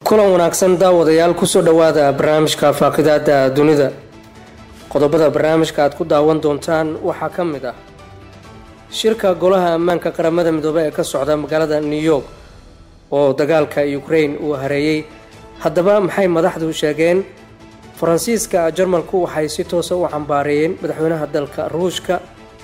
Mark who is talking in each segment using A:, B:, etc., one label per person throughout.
A: kulan wanaagsan daawadayaal kusoo dhowaada barnaamijka faaqidaada dunida qodobada barnaamijka aad ku daawan doontaan waxaa ka mid ah shirka golaha ammaanka qaramada midoobe ee ka socda magaalada new york oo dagaalka ukraine uu hareeyey haddaba maxay madaxdu sheegeen faransiiska jarmalku waxay si toosa u cambaareeyeen madaxweynaha dalka ruushka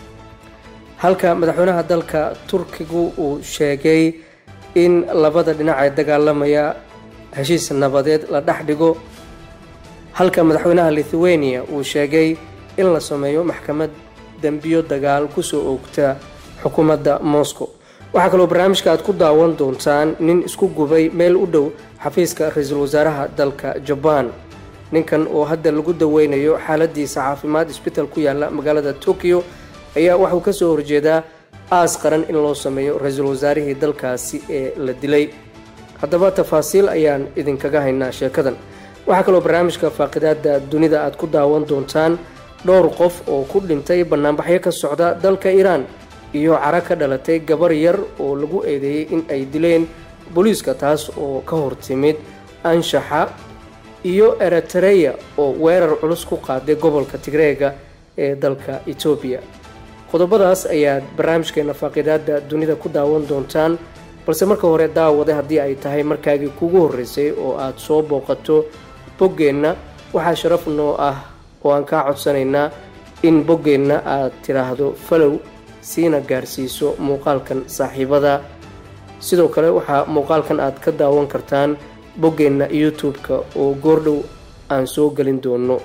A: halka madaxweynaha dalka turkigu uu sheegay in labada dhinac ee dagaalamaya heshiis nabadeed la dhex dhigo halka madaxweynaha lithuania uu sheegay in la sameeyo maxkamad dembiyo dagaal kusoo oogta xukuumadda moscow waxaa kaloo barnaamijka aad ku daawan doontaan nin isku gubay meel u dhow xafiiska ra-iisul wasaaraha dalka jabaan ninkan oo hadda lagu daweynayo xaaladiisa caafimaad isbitaal ku yaala magaalada tokyo ayaa waxuu kasoo horjeedaa aas qaran in loo sameeyo ra-iisul wasaarihii dalkaasi ee la dilay haddaba tafaasiil ayaan idinkaga haynaa sheekadan waxaa kaloo barnaamijka faaqidaada dunida aad ku daawan doontaan dhowr qof oo ku dhintay banaanbaxyo ka socda dalka iiraan iyo cara ka dhalatay gabar yar oo lagu eedeeyey in ay dileen booliiska taas oo ka hortimid anshaxa iyo eritareya oo weerar culus ku qaaday gobolka tigreega ee dalka etoobiya qodobadaas ayaad barnaamijkeena faaqidaada dunida ku daawan doontaan balse marka hore daawade haddii ay tahay markaagii kugu horreysay oo aad soo booqato boggeenna waxaa sharaf noo ah oo aan kaa codsanaynaa in boggeenna aad tidhaahdo falow siina gaarsiiso muuqaalkan saaxiibada sidoo kale waxaa muuqaalkan aad ka daawan kartaan boggeenna youtube-ka oo goordhow aan soo gelin doono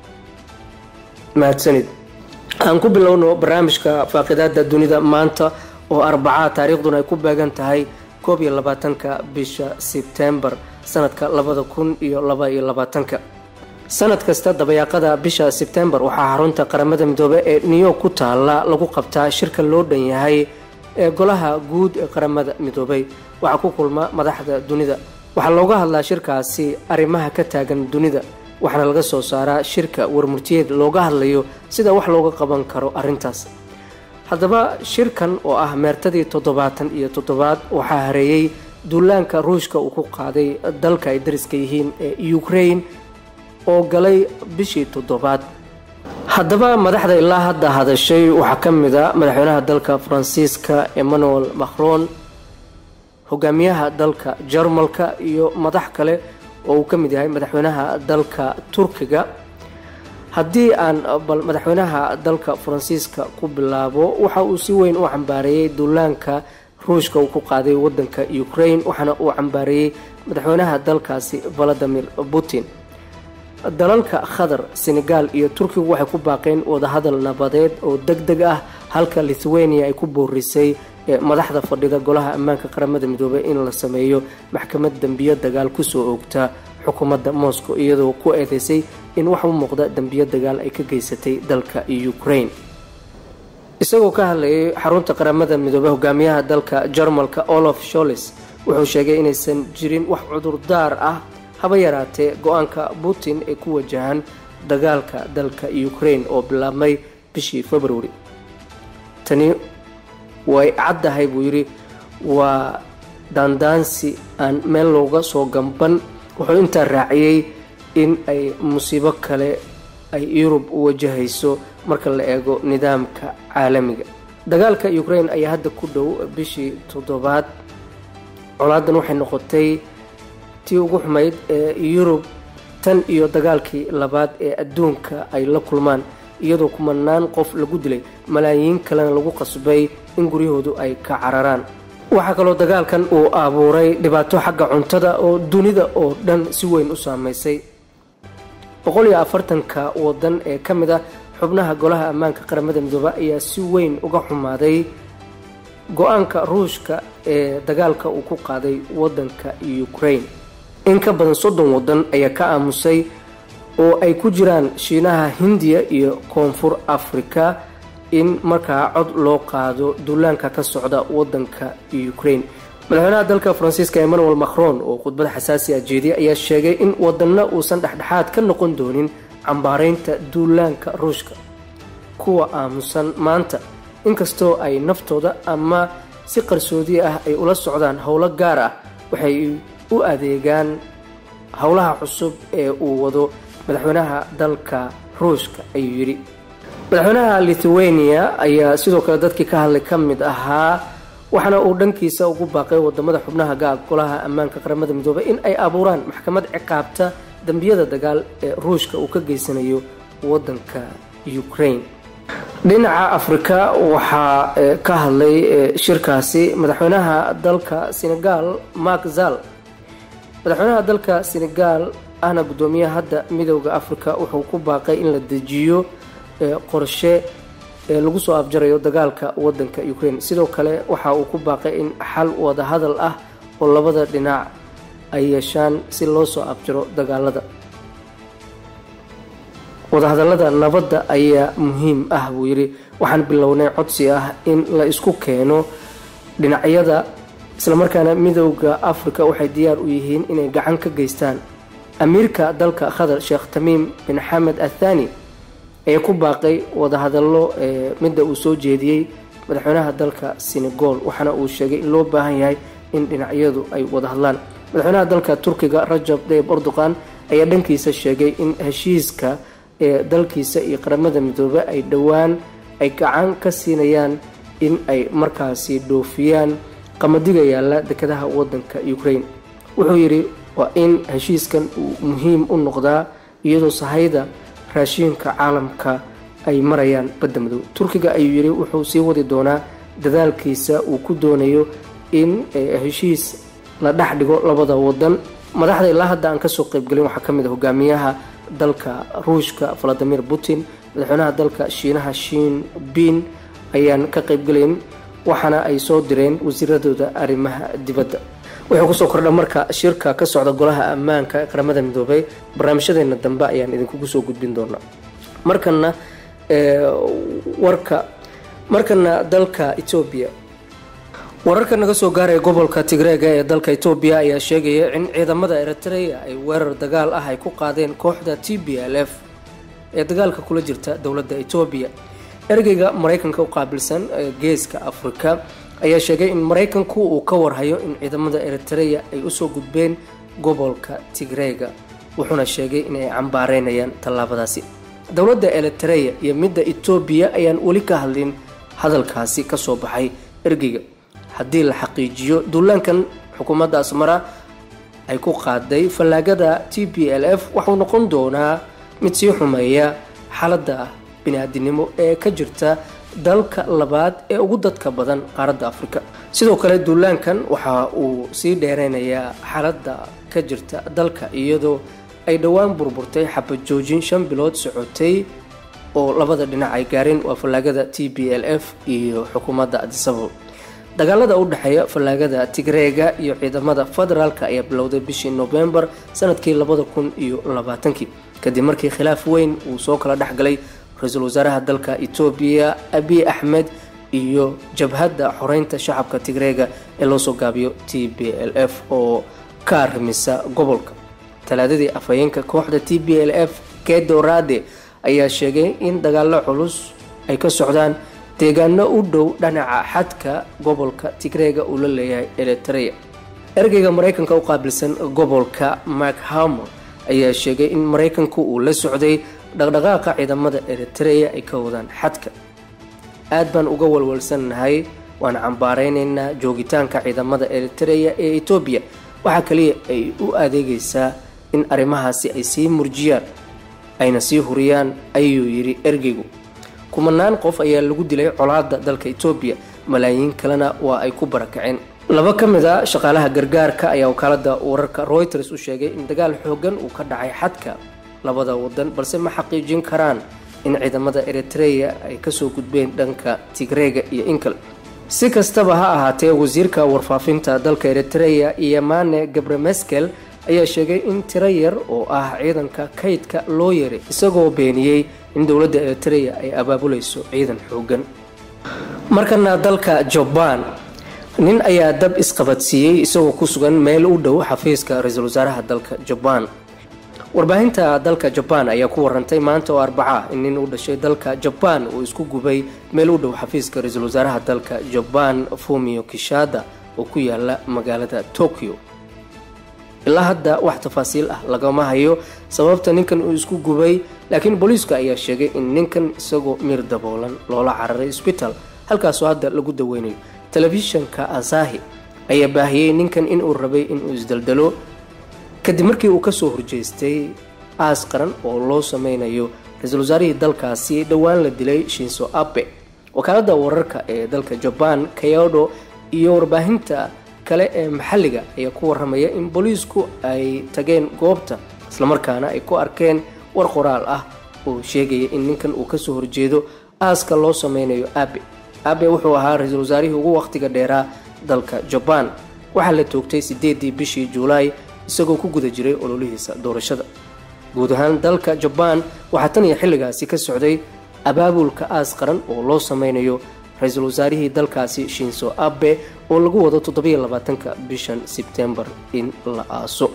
A: mahadsanid aan ku bilowno barnaamijka faaqidaada dunida maanta oo arbacaa taariikhduna ay ku beegan tahay koob iyo labaatanka bisha sebtembar sanadka labada kun iyo laba iyo labaatanka sanad kasta dabayaaqada bisha sebtembar waxaa xarunta qaramada midoobe ee new york ku taala lagu qabtaa shirka loo dhan yahay ee golaha guud ee qaramada midoobay waxaa ku kulma madaxda dunida waxaa looga hadlaa shirkaasi arrimaha ka taagan dunida waxaana laga soo saaraa shirka warmurtiyeed looga hadlayo sida wax looga qaban karo arrintaas haddaba shirkan oo ah meertadii toddobaatan iyo toddobaad waxaa hareeyey duulaanka ruushka uu ku qaaday dalka ay dariska yihiin ee ukraine oo galay bishii toddobaad haddaba madaxda ilaa hadda hadashay waxaa ka mid a madaxweynaha dalka faransiiska emmanuel macron hogaamiyaha dalka jarmalka iyo madax kale oo uu ka mid yahay madaxweynaha dalka turkiga haddii aan bal madaxweynaha dalka faransiiska ku bilaabo waxa uu si weyn u cambaareeyey duulaanka ruushka uu ku qaaday wadanka ukraine waxaana uu cambaareeyey madaxweynaha dalkaasi valadimir putin dalalka qatar senegal iyo turkigu waxay ku baaqeen wadahadal nabadeed oo deg deg ah halka lithuania ay ku boorisay madaxda fadhida golaha ammaanka qaramada midoobey in la sameeyo maxkamad dembiyo dagaal kusoo oogta xukuumadda moscow iyadoo ku eedeysay in wax u muuqda dembiyo dagaal ay ka geysatay dalka ukraine isagoo ka hadlayay xarunta qaramada midoobey hogaamiyaha dalka jarmalka olaf sholes wuxuu sheegay inaysan jirin wax cudurdaar ah haba yaraatee go-aanka putin ee ku wajahan dagaalka dalka ukraine oo bilaabmay bishii february tani way caddahay buu yidhi waa daandaansi aan meel looga soo gamban wuxuu intaa raaciyey in ay musiibo kale ay yurub u wajahayso marka la eego nidaamka caalamiga dagaalka ukraine ayaa hadda ku dhow bishii toddobaad colaadan waxay noqotay tii ugu xumayd ee yurub tan iyo dagaalkii labaad ee adduunka ay la kulmaan iyadoo kumanaan qof lagu dilay malaayiin kalena lagu qasbay in guryahoodu ay ka cararaan waxaa kaloo dagaalkan uu abuuray dhibaato xagga cuntada oo dunida oo dhan si weyn u saameysay boqol iyo afartanka wadan ee ka mid ah xubnaha golaha ammaanka qaramada midoobe ayaa si weyn uga xumaaday go-aanka ruushka ee dagaalka uu ku qaaday wadanka ukraine in ka badan soddon wadan ayaa ka aamusay oo ay ku jiraan shiinaha hindiya iyo koonfur africa in markaa cod loo qaado duulaanka ka socda wadanka ukraine madaxweynaha dalka faransiiska emmanuel macron oo khudbad xasaasi ah jeediyay ayaa sheegay in wadanna uusan dhexdhexaad ka noqon doonin cambaareynta duulaanka ruushka kuwa aamusan maanta inkastoo ay naftooda ama si qarsoodi ah ay ula socdaan howlo gaar ah waxay u adeegaan howlaha cusub ee uu wado madaxweynaha dalka ruushka ayuu yidhi madaxweynaha lithuania ayaa sidoo kale dadkii ka hadlay ka mid ahaa waxaana uu dhankiisa ugu baaqay wadamada xubnaha gaab golaha ammaanka qaramada midoobay in ay abuuraan maxkamad ciqaabta dambiyada dagaal ee ruushka uu ka geysanayo wadanka ukraine dhinaca afrika waxaa ka hadlay shirkaasi madaxweynaha dalka senegal mark zal madaxweynaha dalka senegal ahna guddoomiyaha hadda midooda afrika wuxuu ku baaqay in la dejiyo qorshe lagu soo afjarayo dagaalka wadanka ukraine sidoo kale waxa uu ku baaqay in xal wada hadal ah oo labada dhinac ay yeeshaan si loo soo afjaro dagaalada wadahadalada nabadda ayaa muhiim ah buu yidhi waxaan bilownay codsi ah in la isku keeno dhinacyada islamarkaana midooda afrika waxay diyaar u yihiin inay gacan ka geystaan amiirka dalka qatar sheekh tamiim bin xamed athani ayaa ku baaqay wadahadallo midda uu soo jeediyey madaxweynaha dalka senegal waxaana uu sheegay in loo baahan yahay in dhinacyadu ay wada hadlaan madaxweynaha dalka turkiga rajab dayib erdogan ayaa dhankiisa sheegay in heshiiska ee dalkiisa iyo qaramada midoobe ay dhowaan ay gacan ka siinayaan in ay markaasi dhoofiyaan qamadiga yaalla dekedaha wadanka ukraine wuxuu yidhi waa in heshiiskan uu muhiim u noqdaa iyadoo sahayda raashiinka caalamka ay marayaan badda madow turkiga ayuu yidhi wuxuu sii wadi doonaa dadaalkiisa uu ku doonayo in heshiis la dhex dhigo labada wadan madaxda ilaa hadda aan kasoo qeybgelin waxaa kamid a hogaamiyaha dalka ruushka valadimir putin madaxweynaha dalka shiinaha shiin bin ayaan ka qeybgelayn waxaana ay soo direen wasiiradooda arrimaha dibadda wuxuu kusoo kordha marka shirka ka socda golaha ammaanka ee qaramada midoobay barnaamijyadeena dambe ayaan idinkugu soo gudbin doonaa markana warka markana dalka etoobiya wararka naga soo gaaraya gobolka tigreega ee dalka etoobiya ayaa sheegaya in ciidamada eritrea ay weerar dagaal ah ay ku qaadeen kooxda t b l f ee dagaalka kula jirta dowladda etoobiya ergeyga maraykanka u qaabilsan geeska afrika ayaa sheegay in maraykanku uu ka warhayo in ciidamada eritrea ay usoo gudbeen gobolka tigreega wuxuuna sheegay inay cambaareynayaan tallaabadaasi dowladda eritrea iyo midda etoobiya ayaan weli ka hadlin hadalkaasi kasoo baxay ergeyga haddii la xaqiijiyo duulaankan xukuumadda asmara ay ku qaaday fallaagada t b l f waxuu noqon doonaa mid sii xumeeya xaaladda bini-aadinimo ee ka jirta dalka labaad ee ugu dadka badan qaaradda afrika sidoo kale duulaankan waxa uu sii dheereynayaa xaaladda ka jirta dalka iyadoo ay dhowaan burburtay xabad joojin shan bilood socotay oo labada dhinac ay gaareen waa fallaagada t b l f iyo xukuumadda adisabo dagaalada u dhexeeya fallaagada tigreega iyo ciidamada federaalka ayaa bilowday bishii novembar sanadkii labada kun iyo labaatankii kadib markii khilaaf weyn uu soo kala dhexgalay ra-iisul wasaaraha dalka etoobiya abiy axmed iyo jabhadda xoreynta shacabka tigreega ee loosoo gaabiyo t b l f oo ka arrimisa gobolka talaadadii afhayeenka kooxda t b l f kedorade ayaa sheegay in dagaalo culus ay ka socdaan deegaano u dhow dhanaca xadka gobolka tigreega uu la leeyahay eritrea ergeyga maraykanka u qaabilsan gobolka mark hamor ayaa sheegay in maraykanku uu la socday dhaqdhaqaaqa ciidamada eritrea ay ka wadaan xadka aad baan uga walwalsannahay waan cambaareynayna joogitaanka ciidamada eritrea ee etoobiya waxaa kaliya ay u adeegaysaa in arrimahaasi ay sii murjiyaan ayna sii huriyaan ayuu yidhi ergeygu kumanaan qof ayaa lagu dilay colaada dalka etoobiya malaayiin kalena waa ay ku barakaceen laba ka mid a shaqaalaha gargaarka ayaa wakaalada wararka reuters u sheegay in dagaal xoogan uu ka dhacay xadka labada wadan balse ma xaqiijin karaan in ciidamada eritrea ay kasoo gudbeen dhanka tigreega iyo inkal si kastaba ha ahaatee wasiirka warfaafinta dalka eritrea iyomane gabremeskel ayaa sheegay in tiro yar oo ah ciidanka kaydka loo yeray isagoo beeniyey in dowladda eritrea ay abaabulayso ciidan xoogan markana dalka jabaan nin ayaa dab isqabadsiiyey isagoo ku sugan meel u dhow xafiiska ra-iisul wasaaraha dalka jabaan warbaahinta dalka jabaan ayaa ku warantay maanta oo arbaca in nin u dhashay dalka jabaan uu isku gubay meel u dhow xafiiska ra-iisul wasaaraha dalka jabaan fumio kishada oo ku yaala magaalada tokyo ilaa hadda wax tafaasiil ah lagama hayo sababta ninkan uu isku gubay laakiin booliiska ayaa sheegay in ninkan isagoo miir daboolan loola cararay isbitaal halkaasoo hadda lagu daweynayo telefishanka asahi ayaa baahiyey ninkan inuu rabay inuu isdaldalo kadib markii uu kasoo horjeestay aas qaran oo loo sameynayo ra-iisul wasaarihii dalkaasi dhowaan la dilay shinso abe wakaalada wararka ee dalka jaban kayodo iyo warbaahinta kale ee maxalliga ayaa ku waramaya in booliisku ay tageen goobta islamarkaana ay ku arkeen war qoraal ah oo sheegaya in ninkan uu kasoo horjeedo aaska loo sameynayo abe abe wuxuu ahaa ra-iisul wasaarihii ugu waqtiga dheeraa dalka jabaan waxaa la toogtay sideedii bishii juulaay isagoo ku guda jiray ololihiisa doorashada guud ahaan dalka jabaan waxaa tan iyo xilligaasi ka socday abaabulka aas qaran oo loo sameynayo ra-iisul wasaarihii dalkaasi shinso abe oo lagu wado toddobiyo labaatanka bishan sebtembar in la aaso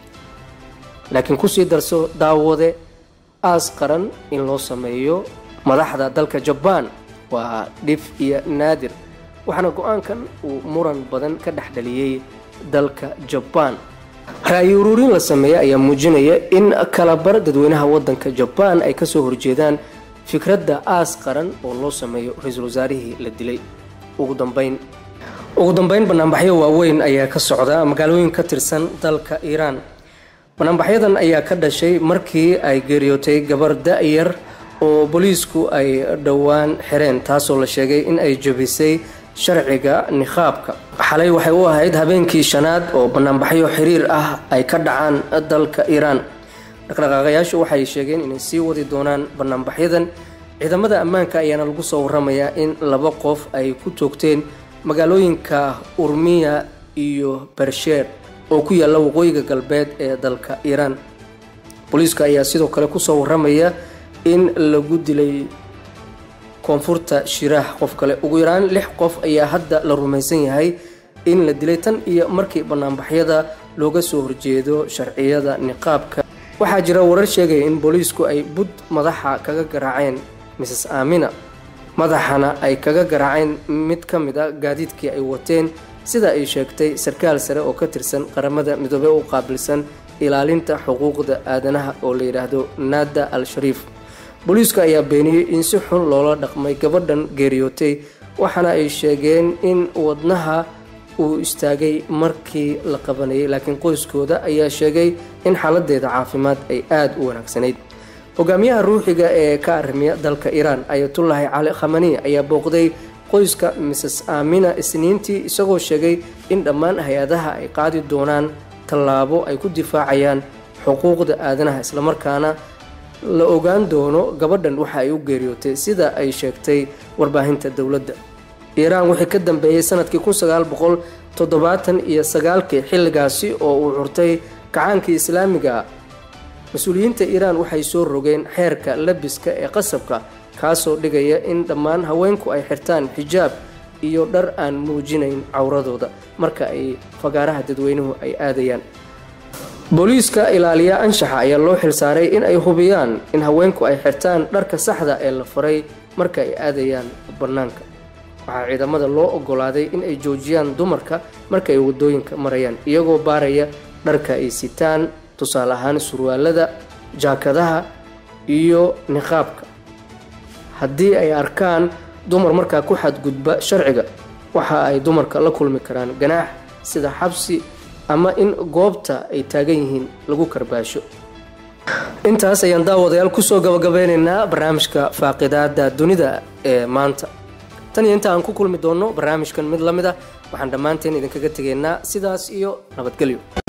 A: laakiin kusii darso daawade aas qaran in loo sameeyo madaxda dalka jabaan waa dhif iyo naadir waxaana go-aankan uu muran badan ka dhex dhaliyey dalka jabaan ra-yi uruurin la sameeyey ayaa muujinaya in kalabar dadweynaha wadanka jabaan ay kasoo horjeedaan fikradda aas qaran oo loo sameeyo ra-iisul wasaarihii la dilay ugu dambeyn ugu dambeyn banaanbaxyo waaweyn ayaa ka socda magaalooyin ka tirsan dalka iiraan banaanbaxyadan ayaa ka dhashay markii ay geeriyootay gabar da-yar oo booliisku ay dhowaan xireen taasoo la sheegay in ay jabisay sharciga niqaabka xalay waxay u ahayd habeenkii shanaad oo banaanbaxyo xiriir ah ay ka dhacaan dalka iiraan dhaqdhaqaaqayaashu waxay sheegeen inay sii wadi doonaan banaanbaxyadan ciidamada ammaanka ayaana lagu soo waramayaa in laba qof ay ku toogteen magaalooyinka urmiya iyo bersheer oo ku yaalla waqooyiga galbeed ee dalka iiraan booliiska ayaa sidoo kale kusoo waramaya in lagu dilay koonfurta shiraah qof kale ugu yaraan lix qof ayaa hadda la rumaysan yahay in la dilay tan iyo markii banaanbaxyada looga soo horjeedo sharciyada niqaabka waxaa jira warar sheegaya in booliisku ay bud madaxa kaga garaaceen mrs aamina madaxana ay kaga garaaceen mid ka mid a gaadiidkii ay wateen sida ay sheegtay sarkaal sare oo ka tirsan qaramada midoobey u qaabilsan ilaalinta xuquuqda aadanaha oo la yidhaahdo naada al shariif booliisku ayaa beeniyey in si xun loola dhaqmay gabadhan geeriyootay waxaana ay sheegeen in wadnaha uu istaagay markii la qabanayay laakiin qoyskooda ayaa sheegay in xaaladeeda caafimaad ay aada u wanaagsanayd hogaamiyaha ruuxiga ee ka arrimiya dalka iiraan ayatullaahi cali khamani ayaa booqday qoyska mrs aamina isniintii isagoo sheegay in dhammaan hay-adaha ay qaadi doonaan tallaabo ay ku difaacayaan xuquuqda aadanaha islamarkaana la ogaan doono gabadhan waxa ay u geeriyootay sida ay sheegtay warbaahinta dowladda iiraan wixii ka dambeeyey sanadkii kun sagaal boqol toddobaatan iyo sagaalkii xilligaasi oo uu curtay kacaankii islaamiga mas-uuliyiinta iiraan waxay soo rogeen xeerka labiska ee qasabka kaasoo dhigaya in dhammaan haweenku ay xirtaan xijaab iyo dhar aan muujinayn cawradooda marka ay fagaaraha dadweynuhu ay aadayaan booliiska ilaaliya anshaxa ayaa loo xilsaaray in ay hubiyaan in haweenku ay xirtaan dharka saxda ee la faray marka ay aadayaan bannaanka waxaa ciidamada loo ogolaaday in ay joojiyaan dumarka marka ay wadooyinka marayaan iyagoo baaraya dharka ay sitaan tusaale ahaan surwaalada jaakadaha iyo niqaabka haddii ay arkaan dumar markaa ku xadgudba sharciga waxa ay dumarka la kulmi karaan ganaax sida xabsi ama in goobta ay taagan yihiin lagu karbaasho intaas ayaan daawadayaal kusoo gabagabeynaynaa barnaamijka faaqidaada dunida ee maanta tan iyo inta aan ku kulmi doonno barnaamijkan mid la mid ah waxaan dhammaanteen idinkaga tegaynaa sidaas iyo nabadgelyo